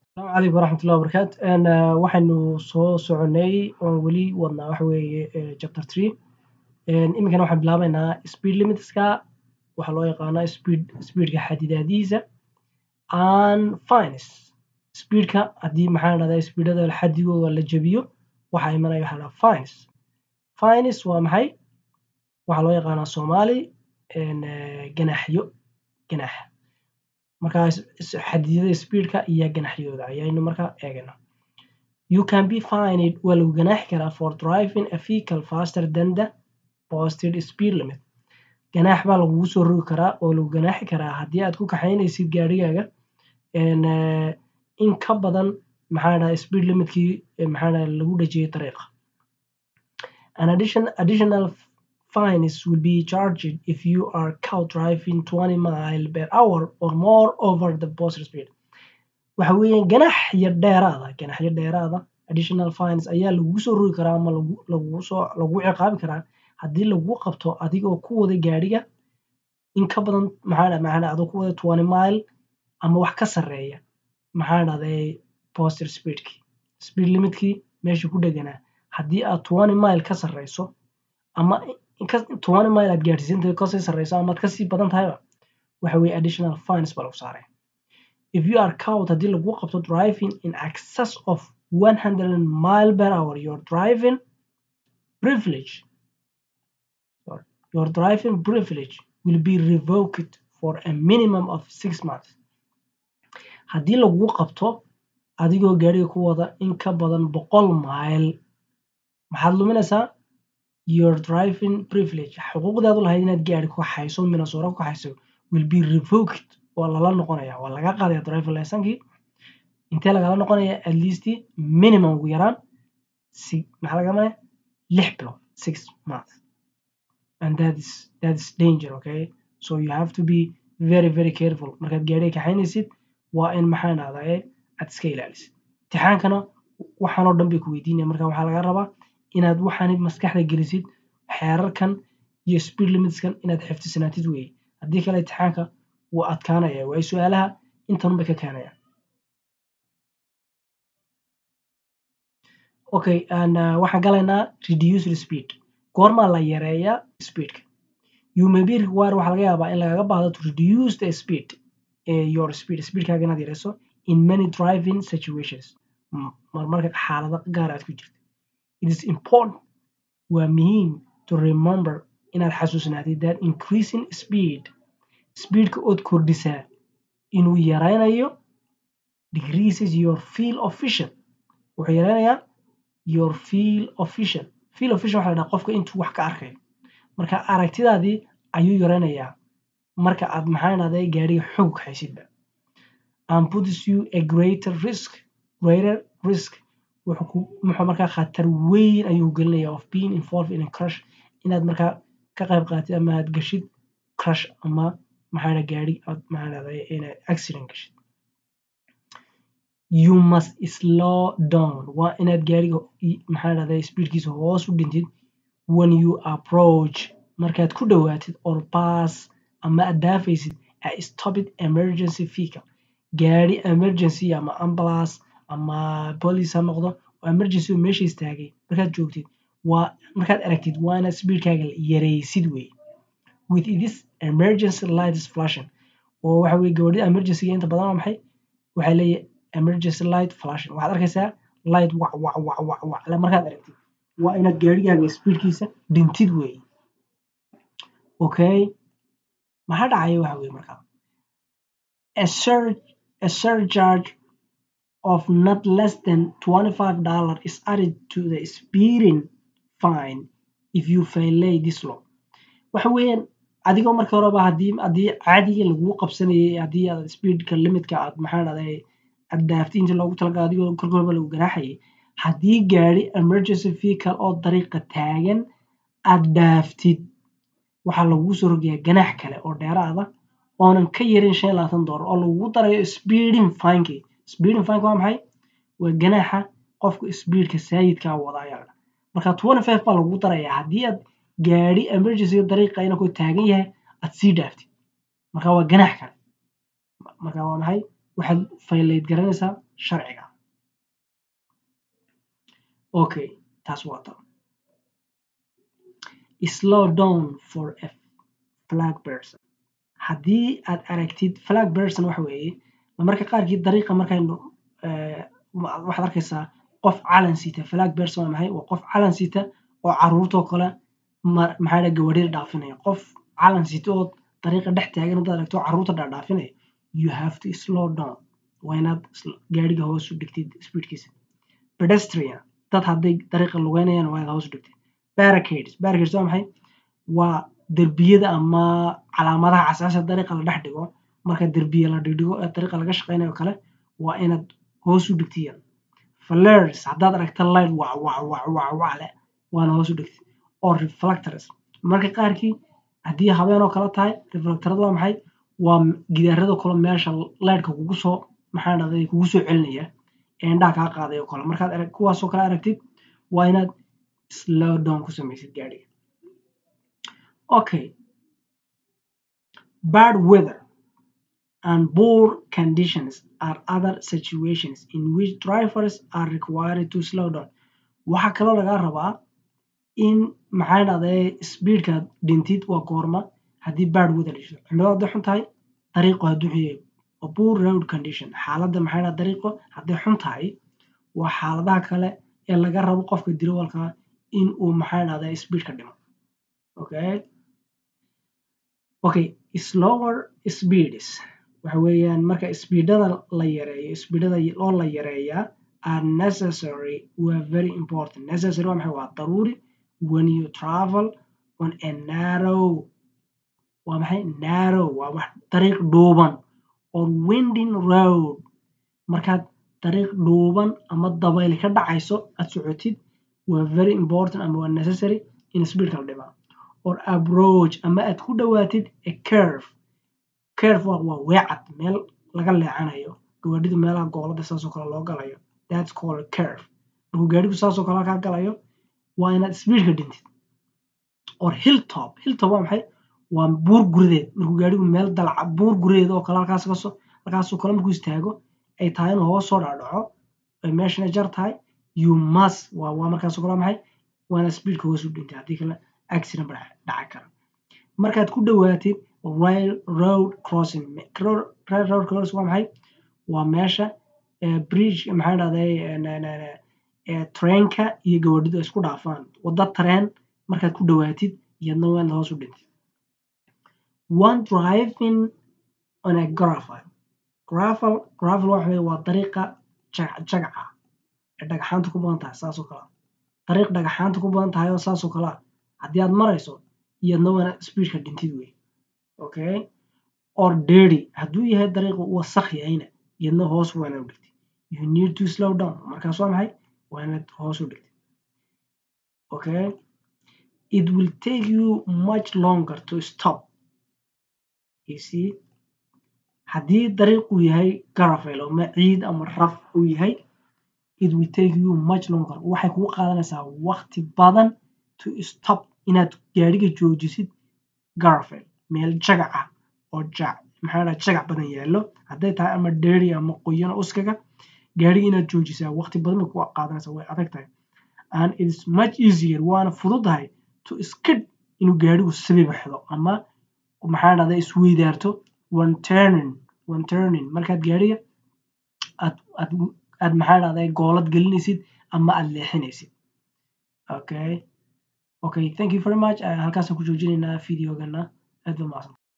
Asalaamu calaykum waraxmatullahi wabarakaatu Een, eh, waxaynu soo soconay oon weli wadnaa waxa weeye eh, chapter three Een, iminkana waxaan bilaabeynaa speed limitska waxaa loo yaqaanaa speed speedka xadidaadihiisa and fines speedka haddii maxaa la dhahdaa speedada xadigooda la jabiyo waxaa imanaya waxaa la dhahdaa fines fines waa maxay waxaa loo yaqaanaa soomaali een, eh, ganaaxyo ganaax markaas xadidada speedka iyo ganaxyooda ayaynu markaa eegana you can be fined waa lagu ganaaxi karaa for driving a vehicle faster than the posted speed limit ganaax baa lagugu soo rogi karaa oo lagu ganaaxi karaa haddii aad ku kaxaynaysid gaarigaaga een, eh, in ka badan maxaa la dhahaa speed limitkii eh, maxaa la dhahaa lagu dhajiyay dariiqa an addition, additional fines will be charged if you are caught driving 20 mile per hour or more over the posted speed waxa weeyaan ganaxyo dheeraada ganaxyo dheeraada additional fines ayaa lagugu soo rogi karaa ama lagu lagugu soo lagu ciqaabi karaa haddii lagu qabto adigoo ku wada gaariga in ka badan maxaa dha maxaa dha adoo ku wada 20 mile ama wax ka sarreeya maxaa dhahday posted speedki speed limitkii meesha ku dheganaa haddii aad 20 mile ka sarreyso ama in ka 20 mile aad gaadhsiisantahay kasii sarreyso ama aad kasii badan tahayba waxa weeye additional fines baa lagu saaray if you are caught haddii lagu qabto driving in excess of 100 mile per hour your driving privilege sorry, your driving privilege will be revoked for a minimum of six months haddii lagu qabto adigoo gaariga ku wada in ka badan boqol mile maxaad luminaysaa your driving privilege xuquuqdaad u lahayd inaad gaari ku kaxayso minnesota ku kaxayso will be revoked waa lala noqonaya waa laga qaadaya driving licensekii intee lagala noqonaya at least minimum ugu yaraan si maxaa laga manaya lix bilood six months and that is that is danger okay so you have to be very very careful markaad gaariga kaxaynaysid waa in maxaa dhahdaa aad iska ilaalisid imtixaankana waxaan oo dhan bay ku weydiinaya marka waxaa laga rabaa inaad waxaanid maskaxda gelisid xeerarkan iyo speed limitskan inaad xifdisanaatid weeye haddii kale imtixaanka wuu adkaanaya waayo su-aalaha intan bay ka keenayaan okay and uh, waxaan galaynaa reduced speed goormaa la yareeyaa speedka you may be required waxaa laga yaabaa in lagaga baahdo to reduce the speed eh, your speed speedkaaga inaad yareyso in many driving situations M- marmarka xaalado gaar aad ku jirto it is important waa muhiim to remember inaad xasuusnaatid that increasing speed speedka ood kordhisaa inuu yaraynayo decreases your feel of vision wuxuu yaraynayaa your feel of vision feel of vision waxa la dhahaa qofka intuu wax ka arkayo marka aragtidaadii ayuu yaraynayaa marka aad maxaa dhahday gaariga xog haysidba and puts you a greater risk greater risk wuxuu ku muxuu markaa khatar weyn ayuu gelinaya of being involved in a crash inaad markaa ka qayb qaatid ama aad gashid crash ama maxaa dhaha gaari aad maxaa dhahday inaad accident gashid you must slow down waa inaad gaariga i- maxaa dhahday speedkiisa hoos u dhintid when you approach markaad ku dhowaatid or pass ama aad dhaafaysid a stopped emergency vehicle gaari emergency ama ambulance ama police ha noqdo oo emergency oo meesha istaagay markaad joogtid waa markaad aragtid waa inaad speedkaaga yareysid wey with this emergency lights flashing oo waxa weye gabadhida emergencyga inta badan waa maxay waxay leeyahay emergency light flashing waxaad arkaysaa light wac wac wac wac wac le markaad aragtid waa inaad gaarigaaga speedkiisa dhintid wey okay maxaa dhacaya waxa weye markaa a surge a surcharge of not less than $25 is added to the speeding fine if you violate this law waxa weeyaan adigoo marka horeba haddii haddii caadiga lagugu qabsanayay haddii aad speedka limitka aad maxaa dhahday aad dhaaftay inta loogu talagalay adigoo korkorba lagu ganaaxayay haddii gaari emergency vehicle oo dariiqa taagan aad dhaaftid waxaa lagugu soo rogayaa ganaax kale oo dheeraada oonan ka yarin shan iyo labaatan doolar oo lagugu darayo speeding fineki speeding fineka waa maxay waa ganaaxa qofka speedka saayidkaa wada ayaa la dhahaa. marka 25 baa lagugu darayaa haddii aad gaari emergency dariiqa inakoo taagan yahay aad sii dhaaftid marka waa ganaax kale marka waa maxay waxaad violate garanaysaa sharciga okay taas waa tan slow down for a flag person haddii aad aragtid flag person waxa weeye marka qaarkii dariiqa markaynu waxaad arkaysaa qof calan sita flag person waa maxay waa qof calan sita oo caruurtoo kale maxaa dha gawadhida dhaafinaya qof calan sita oo dariiqa dhex taagan haddaad aragto caruurta dhaadhaafinaya you have to slow down waa inaad gaadhiga hoos u dhigtid speedkiisa pedestrian dad hadday dariiqa lugeynayaan waa inaad hoos u dhigtid barricades barricades waa maxay waa derbiyada ama calaamadaha casaasa dariiqa la dhex dhigo marka derbiya la dhigdhigo ee dariiqa laga shaqeynayo kale waa inaad hoos u dhigtiyan flares haddaad aragta light wac wac wac wac wac leh waana hoos u dhigtid oo reflectors marka qaarkii haddii habeen oo kale tahay reflectorada waa maxay waa gidaarada kale meesha lightka kugu soo maxaa dhahday kugu soo celinaya ee indhaha kaa qaaday oo kale markaad arag kuwaasoo kale aragtid waa inaad slow down ku samaysid gaadhiga okay bad weather and poor conditions are other situations in which drivers are required to slow down waxaa kaloo lagaa rabaa in maxaa dhahday speedkaad dhintid waa goorma haddii bad weather dhasho cimilada hadday xun tahay dariiqo hadduu xun yahay waa poor road condition xaaladda maxaa dhahda dariiqo hadday xun tahay waa xaaladaha kale ee laga rabo qofka dirawalka in uu maxaa dhahday speedka dhimo okay okay slower speeds waxa weeyaan marka speedada la yareeyo speedada oo la yareeyaa are necessary were very important necessary waa maxay waa daruuri when you travel on a narrow waa maxay narrow waa wax dariiq dhuuban or winding road markaad dariiq dhuuban ama dabayl ka dhacayso aad socotid waa very important ama waa necessary in speedka la dhimaa or approach ama aad ku dhawaatid a curve curve waa waa weecad meel laga leexanayo gawaadhidu meelaha goolada saasoo kale loo galayo that's called curve markuu gaadhigu saasoo kale kaa galayo waa inaad speedka dhintid or hilltop hilltop waa maxay waa buur gurideed markuu gaadhigu meel dalca buur gurideed oo kale halkaas kasoo halkaasoo kale markuu istaago ay tahay inuu hoos soo dhacdhaco ay meeshana jar tahay you must waa waa markaasoo kale maxay waa inaad speedka hoos u dhintid haddii kale accident ba dhaci kara markaad ku dhawaatid rail road crossing rail road crossing waa maxay waa meesha bridge maxaa dhahday treenka iyo gawadhidu ay isku dhaafaan wadda tareen markaad ku dhawaatid iyadna waa inaad hoos u dhintid one driving on a gravel gravel gravel waxa waa dariiqa jagaca ee dhagaxaanta ku badan tahay saasoo kale dariiq dhagaxaanta ku badan tahay oo saasoo kale ah haddii aad marayso iyadna waa inaad speedka dhintid wey okay or dirty hadduu yahay dariiqu wasakh yahayna iyadna hoos waa inaad u dhigtid you need to slow down markaas waa maxay waa inaad hoos u dhigtid okay it will take you much longer to stop you see haddii dariiqu yahay gravel ama ciid ama raf uu yahay it will take you much longer waxay kugu qaadanaysaa waqti badan to stop inaad gaadhiga joojisid gravel meel jagac ah oo jac maxaa dhaha jagac badan yaallo hadday tahay ama dheeri ama qoyan uskaga gaadhiga inaad joojisaa waqti badan bay kugu qaadanaysaa way adag tahay and it is much easier waana fududahay to skid inuu gaadhigu sabibaxdo ama maxaa dhahda isweydaarto one turning one turning markaad gaadhiga aad aad aad maxaa dhahday goolad gelinaysid ama aad leexinaysid okay okay thank you very much halkaasaan ku joojinaynaa videogana aad ba mahadsan